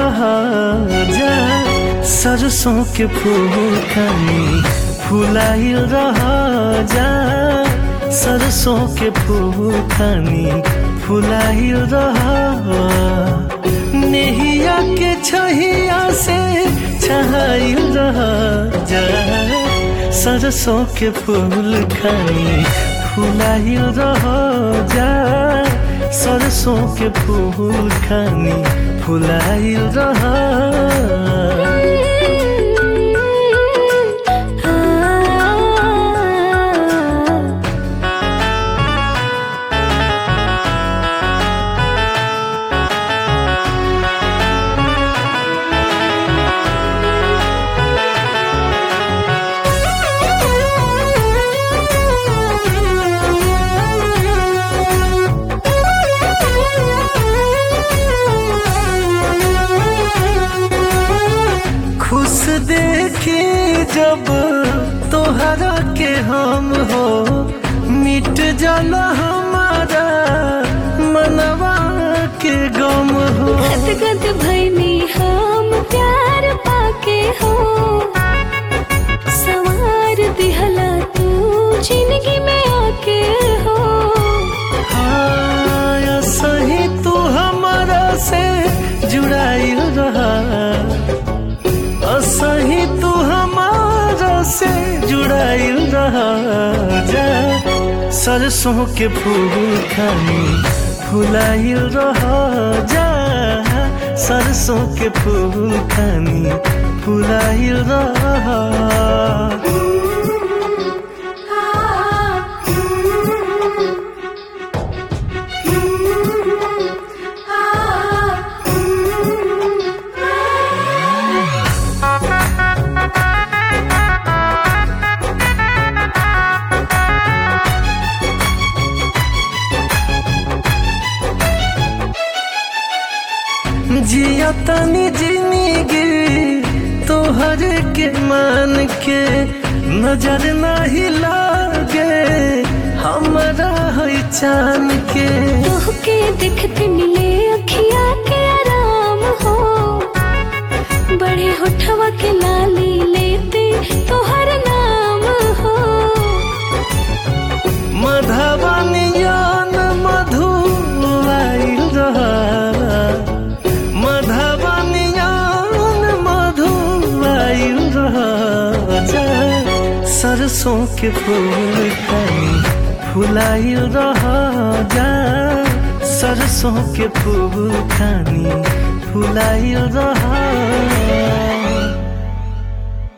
रहा जा सरसों के फूल खानी फुलाइल रहा जा सरसों के फूल खानी फुलाइल रहा नेहिया के छहिया से छहाइल रहा जा सरसों के फूल खानी फुलाइल रहा जा सरसों के फूल खानी फुलाइल रहा खुश देखी जब तोहरा के हम हो मिट जाला हमारा मनवा के गम हो गदगद भैनी हम प्यार पाके हो सवार दिहला तू जिंदगी में आके हो हाँ सही तू हमारा से जुड़ाइल रहा सही तू हमारा से जुड़ाइल रहा जा सरसों के फूल खानी फुलाइल रहा जा सरसों के फूल खानी फुलाइल रहा जिया तनी जिंदगी तोहर के मान के नजर नहीं लागे हमरा है चान के तोहके देखते मिले अखिया के आराम हो बड़े होठवा के लाली लेते तोहर नाम हो मधवानियान मधु आइल रहा मधवानियान मधु आइल रहा जा सरसों के फूल खानी फुलाइल रहा जा सरसों के फूल खानी फुलाइल रहा